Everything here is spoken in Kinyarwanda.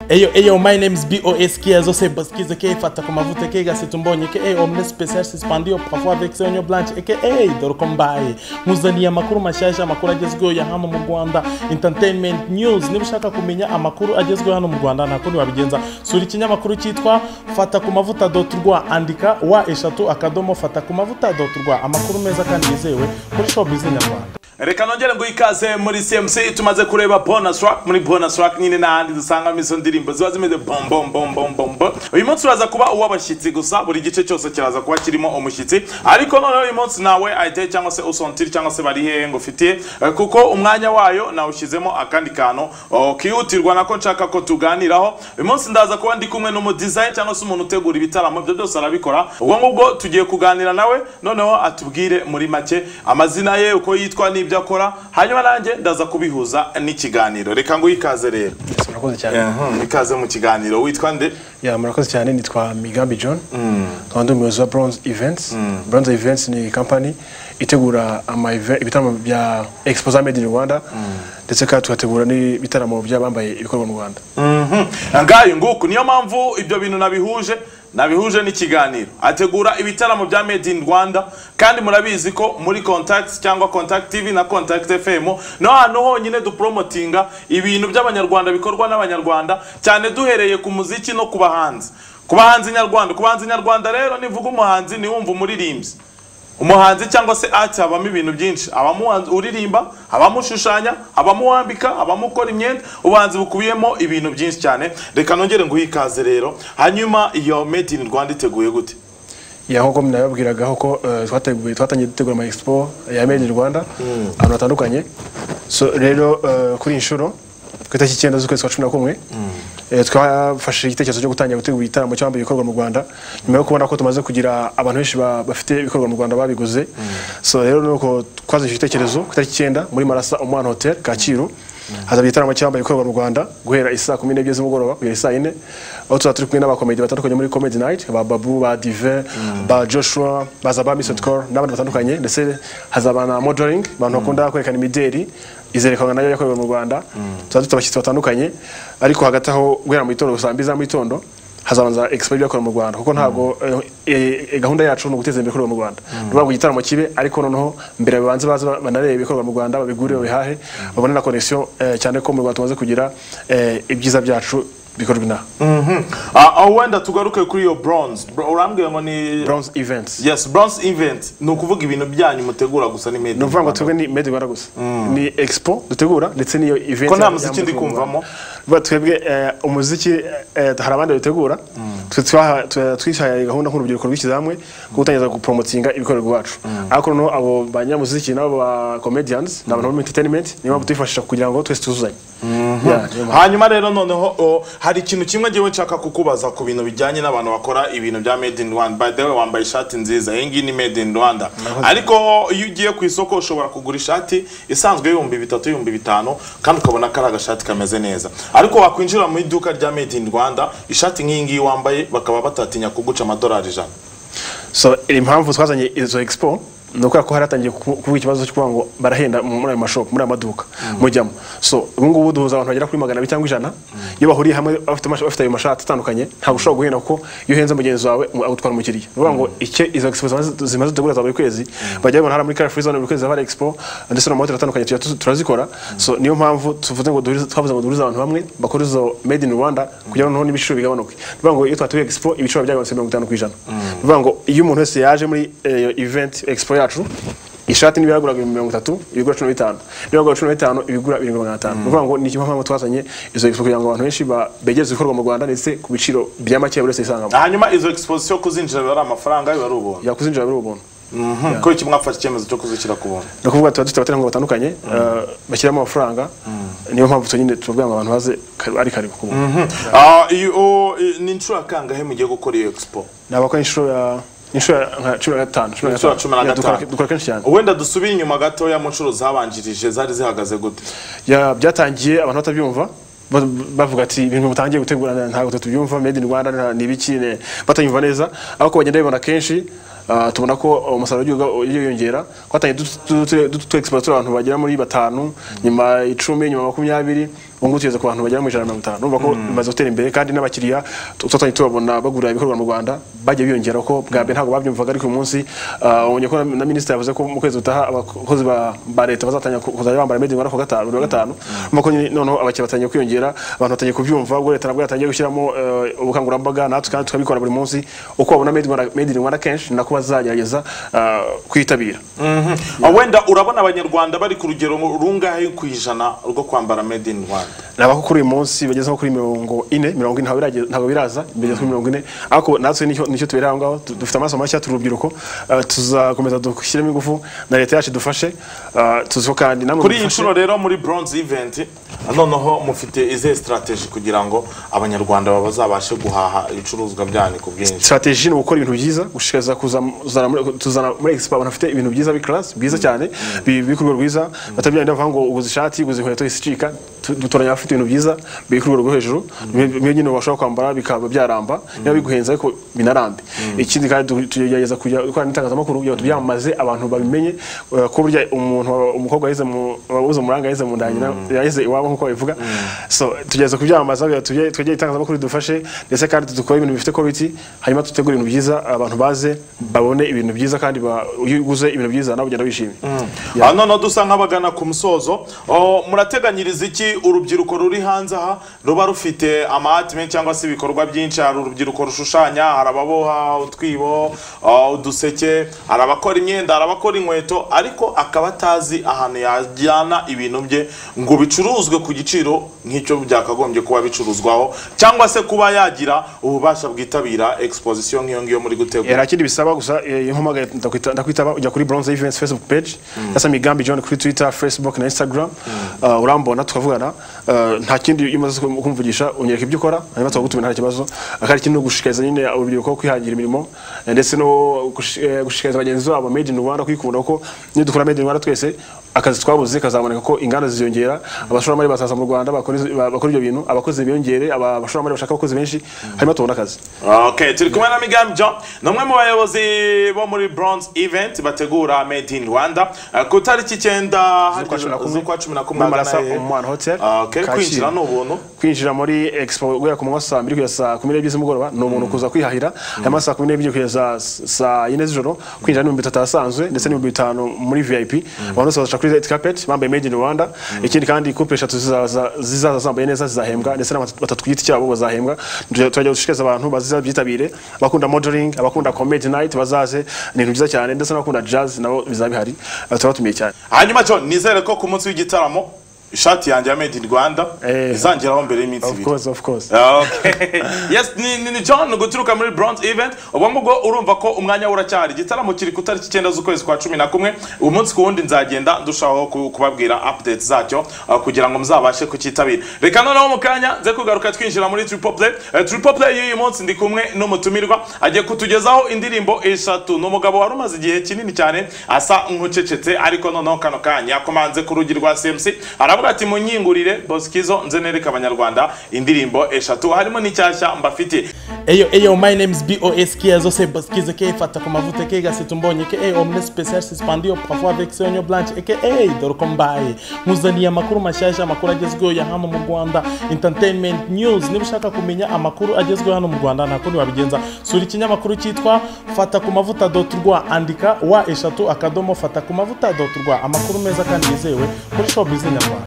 Eyo eyo my name is BOS Kiazo se baskiza ke fata kama vute ke gasi tumbonye ke eyo omne special suspendio parfois avec se onyo blanche ke ey dor kombaye muzaniya amakuru mashasha amakuru agezweho ya hano mu Rwanda entertainment news niba ushaka kumenya amakuru agezweho hano mu Rwanda nta kundi wabigenza sura ikinyamakuru cyitwa fata ku mavuta dot rwa andika wa eshatu akadomo fata ku mavuta dot rwa amakuru meza kandi yizewe kuri showbiz nyarwanda reka nongere ngo ikaze muri cmc tumaze kureba bonus track muri bonus track nyine n'ahandi dusangamo izo ndirimbo ziba zimeze bombombombombombo uyu munsi uraza kuba uw'abashyitsi gusa buri gice cyose kiraza kuba kirimo umushyitsi ariko noneho uyu munsi nawe ayite cyangwa se usontiri cyangwa se bari hehe ngo ufitiye Eh, kuko umwanya wayo nawushyizemo akandi kantu oh, kihutirwa nako nshaka ko tuganiraho uyu munsi ndaza kuba ndi kumwe n'umudizayini cyangwa se umuntu utegura ibitaramo ibyo byose arabikora ubwo ngubwo tugiye kuganira nawe noneho atubwire muri make amazina ye uko yitwa n'ibyo akora hanyuma nanjye ndaza kubihuza n'ikiganiro reka ngo ikaze rero murakoze cyane Mhm, ikaze mu kiganiro witwa nde ya murakoze cyane nitwa migambi john nkaba ndi umuyobozi wa bronze events bronze events ni kampani itegura ama eve- ibitaramo bya exposa made in rwanda ndetse kandi tugategura n'ibitaramo by'abambaye ibikorwa mu rwanda Mhm. ngayo nguku niyo mpamvu ibyo bintu nabihuje nabihuje n'ikiganiro ategura ibitaramo bya made in rwanda kandi murabizi ko muri contact cyangwa contact tv na contact fm no hantu honyine dupromotinga ibintu by'abanyarwanda bikorwa n'abanyarwanda cyane duhereye ku muziki no ku bahanzi ku bahanzi nyarwanda ku bahanzi nyarwanda rero nivuga umuhanzi niwumva umuririmbyi umuhanzi cyangwa se art habamo ibintu byinshi habamo umuhanzi uririmba habamo ushushanya habamo uwambika habamo ukora imyenda ubuhanzi bukubiyemo ibintu byinshi cyane reka nongere nguhe ikaze rero hanyuma iyo made in rwanda iteguye gute ya nk'uko nababwiragaho ko eh, twateguye twatangiye dutegura ama expo ya made in rwanda ahantu hatandukanye so rero eh, kuri iyi nshuro ku itariki icyenda z'ukwezi kwa cumi na kumwe eh, twafashe igitekerezo cyo gutangira gutegura igitaramo cy'abambaye ibikorwa mu rwanda nyuma yo kubona ko tumaze kugira abantu benshi ba- bafite ibikorwa mu rwanda babiguze so rero nuko twazishyuye igitekerezo ku itariki icyenda muri marasa umwana hotel kacyiru hazaba igitaramo cy'abambaye ibikorwa mu rwanda guhera isaa kumi n'ebyiri z'umugoroba kugera isaa yine aho tuzaba turi kumwe n'abakomedi batandukanye muri comedy night ba babu ba dive ba joshua baza ba misot cor n'abandi batandukanye ndetse hazaba na modeling abantu bakunda kwerekana imideri izerekanwa nayo yakorewe mu rwanda tuzaba dufite abashyitsi batandukanye ariko hagati aho guhera mu gitondo saa mbiri za mu gitondo hazabanza expo y'ibyakorewe mu rwanda kuko ntabwo eh, eh, gahunda yacu ni uguteza imbere ibikorerwa mu rwanda ni ukuvuga ngo igitaramo kibe ariko noneho mbere babanze baze banarebe ibikorerwa mu rwanda babigure babihahe babone na connection eh, cyane ko mu rwanda tumaze kugira eh, ibyiza byacu bikorwa inaha Ah, aho wenda tugaruke kuri iyo bronze Bro- urambwira ngo ni bronze events yes bronze event ni ukuvuga ibintu byanyu mutegura gusa ni made ni in ukuvuga ngo rwanda twebwe ni made in rwanda gusa ni expo dutegura ndetse n'iyo event Ko nta ya- muziki ya- ndi kumvamo? Vuga twebwe eh, umuziki eh, hari abandi babitegura twe twaha- twe- twihaye gahunda nk'urubyiruko rw'ikizamwe ko gutangiza gupromotinga ibikorerwa iwacu ariko noneho abo banyamuziki n'abo ba comedians ni abantu bo mu entertainment niyo mpamvu tuyifashisha kugira ngo twese tuzuzanye Yeah, niyo mpamvu. hanyuma rero noneho o, hari ikintu kimwe ngewe nshaka kukubaza ku bintu bijyanye n'abantu bakora ibintu bya made in rwanda by the way wambaye ishati nziza iyi ngiyi ni made in rwanda ariko iyo ugiye ku isoko ushobora kugura ishati isanzwe y'ibihumbi bitatu y'ibihumbi bitanu kandi ukabona ko ari agashati kameze neza ariko wakwinjira mu iduka rya made in rwanda ishati nk'iyi ngiyi wambaye bakaba batatinya kuguca amadolari ijana so impamvu twazanye izo expo ni ukubera ko hari hatangiye ku- kuba ikibazo cyo kuvuga ngo barahenda mu- muri ayo mashopu muri ayo maduka mujyamo so ubu ngubu duhuza abantu bagera kuri magana abiri cyangwa ijana iyo bahuriye hamwe bafite amasha- bafite ayo mashati atandukanye ntabwo ushobora guhenda kuko iyo uhenze mugenzi wawe um- agutwara umukiriya ni ukuvuga ngo icyo izo expo zimaze- zimaze gutegura za buri kwezi bajya babona hari muri Carrefour zone buri kwezi haba hari expo ndetse no mu mahoteli atandukanye tujya tu- turazikora so niyo mpamvu tuvuze ngo duhurize- twavuze ngo duhurize abantu bamwe bakora izo made in rwanda kugira ngo noneho n'ibiciro bigabanuke ni ukuvuga ngo iyo twatuye expo ibiciro byagabanutse mirongo itanu ku ijana ni ukuvuga ngo iyo umuntu wese yaje muri eh, event expo yacu ishati niba yaguraga ibihumbi mirongo itatu ibigura cumi na bitanu niba yagura cumi na bitanu ibigura ibirindwi magana atanu ni ukuvuga ngo ni kimwe mpamvu twazanye izo expo kugira ngo abantu benshi ba- begereze ibikorwa mu rwanda ndetse ku biciro bya make buri wese yisangamo hanyuma izo exposition kuzinjira biba ari amafaranga biba ari ubuntu yakuzinjira buri ubuntu Mhm, ko iki mwafashe icyemezo cyo kuzishyira ku buntu ni ukuvuga tuba dufite abaterankunga batandukanye eh, bashyiramo amafaranga niyo mpamvu twenyine tuvuga ngo abantu baze kare- ari kare ku buntu Ah, iyo- o, i- ni inshuro ya kangahe mugiye gukora iyo expo ni abakora inshuro ya inshuro ya nka cumi na gatanu cumi na Inshuro ya cumi na Ya, dukora- gatanu. dukora kenshi cyane wenda dusubire inyuma gatoya mu nshuro zabanjirije zari zihagaze gute Ya, byatangiye abantu batabyumva ba- bavuga ati ibintu mutangiye gutegura nta- ntabwo twe tubyumva made in rwanda nta- ni ibiki ne- batanyumva neza ariko bagenda babibona kenshi ah, tubona ko umusaruro w'igihugu ugiye wiyongera twatangiye dutu- dutu- dutu- dutu- explore turi abantu bagera muri batanu nyuma icumi nyuma makumyabiri ubu ngubu tugeze ku bantu bagera mu ijana na mirongo itanu urumva ko bimaze gutera imbere kandi n'abakiriya tu- twatangiye tubabona bagura ibikorwa mu rwanda bagiye biyongera ko bwa mbere ntabwo babyumvaga ariko uyu munsi ah, ubonye ko na- na minisitiri yavuze ko mu kwezi gutaha abakozi ba ba leta bazatangira ku- kuzajya bambara made in rwanda ku wa gatanu buri wa gatanu urumva ko nyine noneho abakiriya batangiye kwiyongera abantu batangiye kubyumva ubwo leta nabwo yatangiye gushyiramo eh, ubukangurambaga natwe kandi tukabikora buri munsi uko babona made in Rwanda- made in rwanda kenshi nako bazagerageza ah, kuyitabira Ah, wenda urabona abanyarwanda bari ku rugero rungahe ku ijana rwo kwambara made in rwanda nabako kuri uyu munsi bageze nko kuri mirongo ine mirongo ine ntabwo birage- ntabwo biraza bigeze kuri mirongo ine ariko natwe nicyo nicyo tubera aho ngaho tu- dufite amaso mashya turi urubyiruko eh, tuzakomeza dushyiremo ingufu na leta yacu idufashe eh, tuzi ko kandi namwe kuri iyi mudufashe. nshuro rero muri bronze event noneho mufite izihe strategy kugira ngo abanyarwanda bazabashe guhaha ibicuruzwa byanyu ku bwinshi strategy ni ugukora ibintu byiza gushishikariza kuzam- kuzana muri- tuzana muri expo abantu bafite ibintu byiza bikarasi byiza cyane bi- biri ku rwego rwiza batabyaye ndavuga ngo uguze ishati uguze inkweto isicika tu- dutoranya abafite ibintu byiza biri ku rwego rwo hejuru bimwe bimwe nyine bashobora kwambara bikaba byaramba niba biguhenze ariko binarambe ikindi kandi tu- tugerageza kujya gukora n'itangazamakuru kugira ngo tubyamamaze abantu babimenye eh, ko burya umuntu wa- umukobwa yaheze mu wabuze umuranga yaheze mu ndangira yaheze iwabo nk'uko babivuga so tugeze kubyamamaza kugira ngo tujye twegere itangazamakuru ridufashe ndetse kandi dukore ibintu bifite quality hanyuma dutegure ibintu byiza abantu baze babone ibintu byiza kandi ba- iyo uguze ibintu byiza nawe ugenda wishimye Ya. Ah, noneho dusa nk'abagana ku musozo Oh, murateganyiriza iki urubyiruko ruri hanze aha ruba rufite amahati menshi cyangwa se ibikorwa byinshi hari urubyiruko rushushanya hari ababoha utwibo ah, uduseke hari abakora imyenda hari abakora inkweto ariko akaba atazi ahantu yajyana ibintu bye ngo bicuruzwe ku giciro nk'icyo byakagombye kuba bicuruzwaho cyangwa se kuba yagira ububasha bwitabira exposition nk'iyo ngiyo muri gutegura hari ikindi bisaba gusa eh, iyo mpamagaye ndakwita- ndakwitaba ujya kuri bronze events facebook page ndasa migambi john kuri twitter facebook na instagram Uh, urambona tukavugana Uh, nta kindi iyo umaze kumvugisha unyereka ibyo ukora hanyuma tukagutumira nta kibazo akari ikindi ni ugushishikariza nyine urubyiruko kwihangira imirimo eh, ndetse no gushi- eh, gushishikariza bagenzi babo made in rwanda kwikunda kuko niyo dukora made in rwanda twese akazi twabuze kazaboneka ko inganda ziyongera abashoramari bazaza mu rwanda bakora izo- bakora ibyo bintu abakozi biyongere aba- abashoramari bashaka abakozi benshi hanyuma tubone akazi Okay, turi kumwe na Migambi John ni umwe mu bayobozi bo muri Bronze Event bategura Made in Rwanda Eh, ku tariki icyenda cumi na kumwe. z'ukwa cumi na kumwe Marasa ahagana hehe? Oman Hotel Ah, okay, Kacyiru. kwinjira ni ubuntu kwinjira muri expo guhera ku manywa saa mbiri kugeza saa kumi n'ebyiri z'umugoroba ni umuntu kuza kwihahira hanyuma saa kumi n'ebyiri kugeza saa- saa yine z'ijoro kwinjira n'ibihumbi bitatu ahasanzwe ndetse n'ibihumbi bitanu muri vip abantu bose bazaca kuri red carpet bambaye made in rwanda ikindi kandi couple eshatu zizaza zizaza zambaye neza zizahembwa ndetse n'abatatu batatu ku giti cyabo bazahembwa turajya gushishikariza abantu baziza byitabire abakunda modeling abakunda comedy night bazaze ni ibintu byiza cyane ndetse n'abakunda jazz nabo bizaba bihari Eh, turabatumiye cyane hanyuma John nizere ko ku munsi w'igitaramo ishati yanjye ya Made in Rwanda Eh. izangeraho mbere y'iminsi of ibiri course of course Okay. yes ni, ni, ni john guturuka muri bronze event ubu ngubu urumva ko umwanya we uracyahari igitaramo kiri ku tariki icyenda z'ukwezi kwa cumi na kumwe umunsi ku wundi nzagenda ndushaho ku- kubabwira updates zacyo uh, kugira ngo muzabashe kucyitabira reka noneho mu kanya nze kugaruka twinjira muri tripoplay tripoplay y'uyu munsi ndi kumwe n'umutumirwa agiye kutugezaho indirimbo eshatu ni umugabo wari umaze igihe kinini cyane asa nk'ucecetse ariko noneho kano kanya yakomanze ku rugi rwa cmc aravuga ati munyingurire bosikizo nze nereke abanyarwanda indirimbo eshatu harimo n'icyashya mbafitiye Eyo, eyo, my name is BOS Kiazo, c'est Boskize qui fata comme vous te kega c'est un bon que hey, omne spécial suspendu au parfois avec Sonyo Blanche et que hey, dor kombaye. Muzania makuru mashasha makuru agezweho ya hano mu Rwanda. Entertainment news niba ushaka kumenya amakuru agezweho hano mu Rwanda nta kundi wabigenza. Sura ikinyamakuru cyitwa fata ku mavuta rwa andika wa eshatu akadomo fata ku mavuta rwa amakuru meza kandi yizewe kuri showbiz nyarwanda.